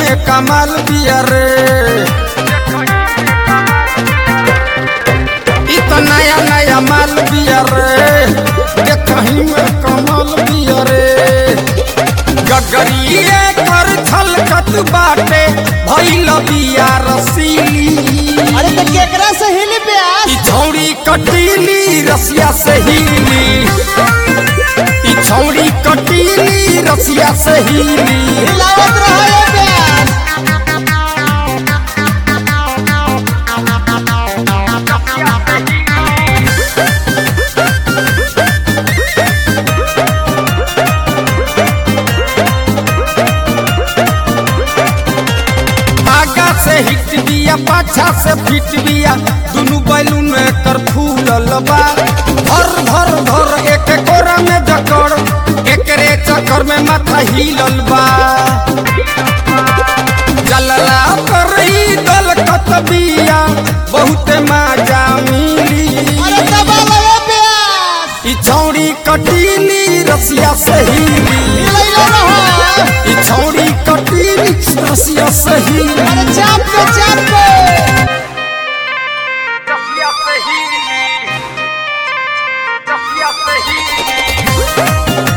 में कमाल बिया रे इ त नया नया माल बिया रे देखही में कमाल बिया रे गगरिए कर छलकत बाटे भइल बिया रसीली अरे तो केकरा से हिली प्यास ई छौरी कटीली रसिया से हीली ई छौरी कटीली रसिया से हीली हिलावत रहो ये प्यास आगा से हिट बिया पाछा से फिट बिया दुनु बैलून कर फूलल बा भर भर भर एक कोरा में जकड़ एकरे चक्कर में माथा हिलल बा जलला पर ही दल कत बिया बहुते मजा मिली अरे दबा लो ये प्यास ई छौरी कटीली रसिया से हीली हिलैलो रहो ई छौरी कटीली रसिया से हीली अरे चाप के चाप के रसिया से हीली रसिया से हीली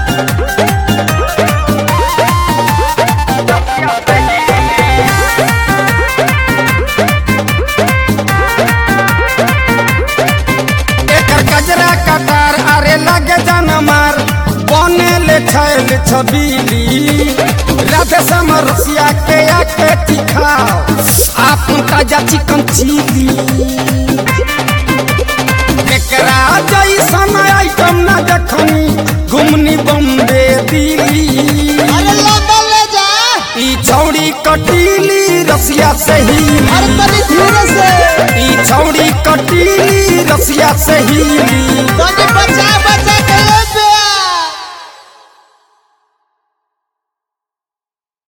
एकर गजरा कटार अरे लगे जान मार बने ले छैल छबीली राधे समरसिया के आके दिखाओ आपन ताजा चिकन चिली एकरा जैसन आइटम न देखनी घुमनी बम्बे दिल्ली अरे लंदन ले जा ई छौड़ी कटीली रसिया से हीली अरे तनी धीरे से ई छौड़ी कटीली रसिया से हीली तनी बचा बचा